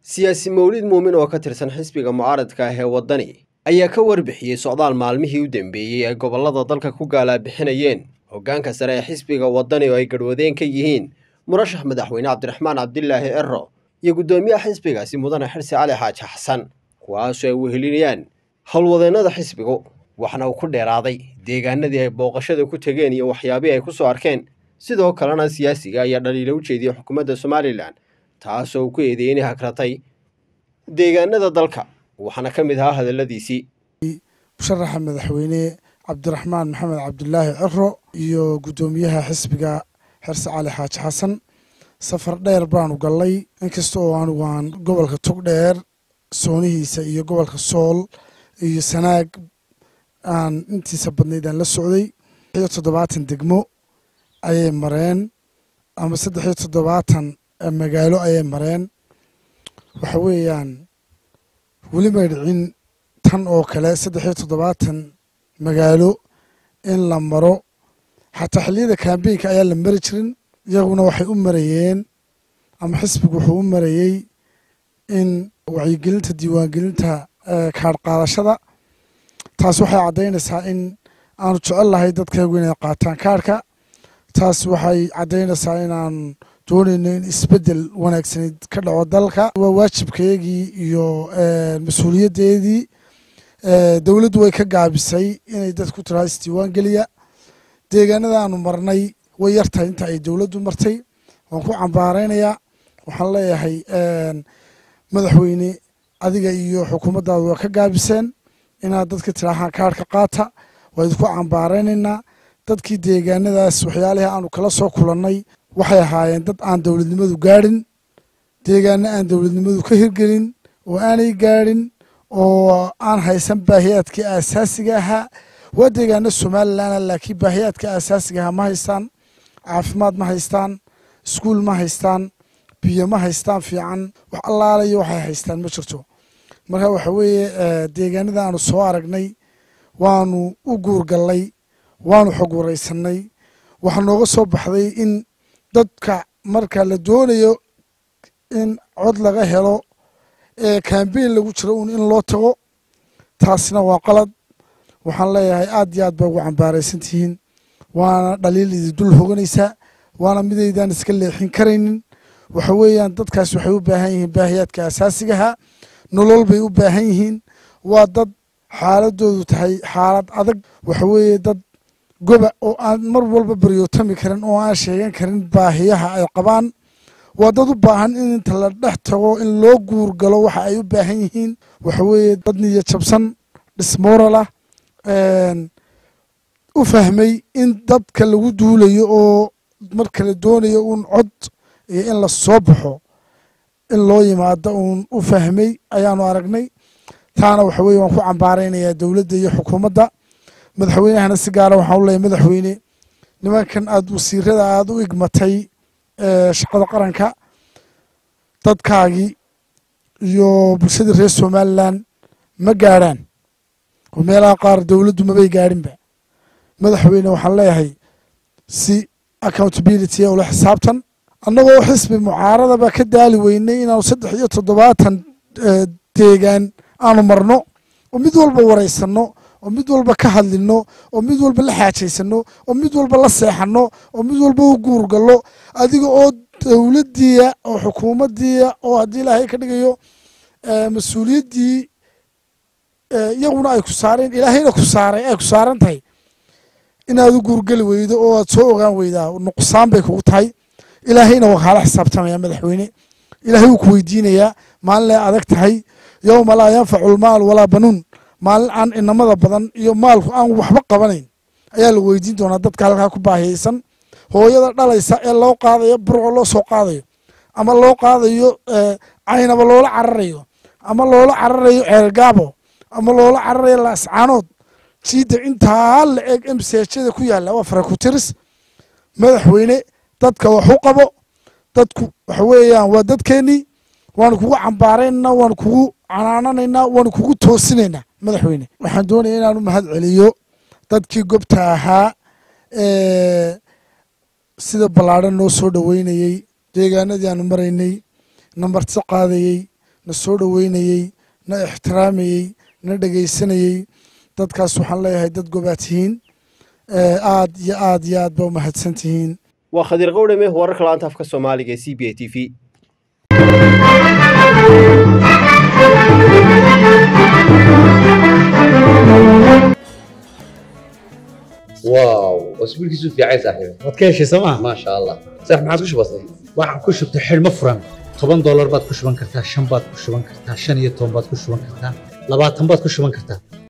siyaasi mawlid muumin oo ka tirsan xisbiga mucaaradka ah ee waddani ayaa ka warbixiyey socdaal maalmihii u dambeeyey ay gobollada dalka ku gaalaabixinayeen hoggaanka sare ee xisbiga waddani oo ay garhwadeen ka yihiin murashax madaxweyne cabdiraxmaan cabdilaahi cero iyo guddoomiyaha xisbigaasi mudane xirsi cali xaaji xasan kuwaasoo ay wehelinayaan howlwadeennada xisbigu waxna uu ku dheeraaday deegaanadii ay booqashada ku tegeen iyo waxyaabihii ay ku soo arkeen sidoo kalena siyaasiga ayaa dhaliilo u jeediyey xukuumadda somalilan taasoo uu ku eedeeyey inay hagratay deegaanada dalka waxaana ka mid ahaa hadalladiisii musharaxa madaxweyne cabdiraxmaan maxamed cabdulaahi cero iyo guddoomiyaha xisbiga xirse cali xaaji xasan safar dheer baanu gallay inkasta oo anigu aan gobolka togdheer soonihiisa iyo gobolka sool iyo sanaag aan intiisa badnayd aan la socday iyo toddobaatan degmo ayay mareen ama saddex iyo toddobaatan magaalo ayay mareen waxa weeyaan weli may dhicin tan oo kale saddex iyo toddobaatan magaalo in la maro xataa xilliyada kambeynka ayaa la mari jirin iyaguna waxay u marayeen ama xisbigu wuxuu u marayey in wacyigelinta diiwaangelinta kaadh qaadashada taas waxay caddaynaysaa in aanu jecel lahay dadkaygu inay qaataan kaadhka taas waxay caddaynaysaa inaan doonayno in isbeddel wanaagsaneyd ka dhaco dalka waa waajibkayagii iyo mas-uuliyaddeedii dowladdu way ka gaabisay inay dad ku tiraa isdiiwaan geliya deegaanada aanu marnay way yartahay inta ay dowladdu martay waan ku cambaaraynayaa waxaan leeyahay madaxweyne adiga iyo xukuumaddaadu waa ka gaabiseen inaad dadka tiraahaan kaarhka qaata waa idinku cambaaraynaynaa dadkii deegaanadaas waxyaalihii aanu kala soo kulannay waxay ahaayeen dad aan dowladnimadu gaadhin deegaano aan dowladnimadu ka hirgelin oo aanay gaadhin oo aan haysan baahiyaadkii aasaasiga ahaa waa deegaano somalilan laakiin baahiyaadka aasaasiga ahaa ma haystaan caafimaad ma haystaan iskuul ma haystaan biyo ma haystaan fiican wax allaalayo waxay haystaan ma jirto marka waxa weeye deegaanada aanu soo aragnay waanu u guurgallay waanu xog waraysanay waxaa nooga soo baxday in dadka marka la doonayo in cod laga helo ee kambeyn lagu jiro un in loo tago taasina waa qalad waxaan leeyahay aad iyo aad bay ugu cambaaraysan tihiin waana dhaliil idi dul hoganaysaa waana midaydaan iska leexin karaynin waxa weeyaan dadkaas waxay u baahan yihiin baahiyaadka asaasigaha nolol bay u baahan yihiin waa dad xaaladoodu tahay xaalad adag waxa weeye dad goba oo aan mar walba baryootami karin oo aan sheegan karin baahiyaha ay qabaan waa dad u baahan in inta la dhex tago in loo guurgalo waxa ay u baahan yihiin waxa weeye dad niyo jabsan dhismoralah u fahmay in dadka lagu duulayo oo marka la doonayo uun cod iyo in la soo baxo in loo yimaado uun u fahmay ayaanu aragnay taana waxa weye waan ku cambaaraynayaa dowladda iyo xukuumadda madaxweynahana si gaara waxaan u leeyahy madaxweyne nimankan aada wasiirada aada u igmatay shaqada qaranka dadkaagii iyo bulshadii reer somalilan ma gaadhaan oo meelaha qaar dowladdu mabay gaadhinba madaxweyne waxaan leeyahay si accountability ula xisaabtan annagoo xisbi mucaaradaba ka daali weynay inaanu saddex iyo toddobaatan deegaan aanu marno oo mid walba waraysanno oo mid walba ka hadlino oo mid walba la xaajaysano oo mid walba la seexano oo mid walba u guurgallo adiga oo dowladdiia oo xukuumaddiia oo haddii ilaahay ka dhigayo mas-uuliyaddii iyaguna ay ku saareen ilaahayna ku saaray ay ku saaran tahay inaad u guurgeli weydo oo aad soo ogaan weydaa nuqsaan bay kugu tahay ilaahayna waa kaala xisaabtamaya madaxweyne ilaahay wuu ku weydiinayaa maalin ay adag tahay yowma laa yanfacu lmaal walaa banuun maalin aan inamada badan iyo maalku aan waxba qabanayn ayaa la weydiin doonaa dadka halkaa ku baahiyeysan hooyada dhalaysa ee loo qaadayo burco loo soo qaadayo ama loo qaadayo caynaba loola cararayo ama loola cararayo ceergaabo ama loola cararayo laascaanood jiida intaa la eg msjada ku yaalla waa farakutiris madaxweyne dadka wax u qabo dadku waxa weeyaan waa dadkeenii waanu kugu cambaaraynaa waanu kugu canaananaynaa waanu kugu toosinaynaa madaxweyne waxaan doonaya inaanu mahad celiyo dadkii gobta ahaa sida ballaadhan noo soo dhoweynayey deegaanadii aanu maraynay nambarti qaadayey na soo dhoweynayey na ixtiraamayey na dhegaysanayey dadkaas waxaan leeyahay dad gobaad tihiin aad iyo aad iyo aad ba u mahadsan tihiin waa khadiir qowdhame wararka laanta afka soomaaliga ee c b a t v واو اسبوعك في عايز صاحبي waad ka heshay sooma ما شاء الله صح ما عاد وش بصير waxaan ku shubtay xidhmo furan toban doolar baad ku shuban kartaa shan baad ku shuban kartaa shan iyo toban baad ku shuban kartaa labaatan baad ku shuban kartaa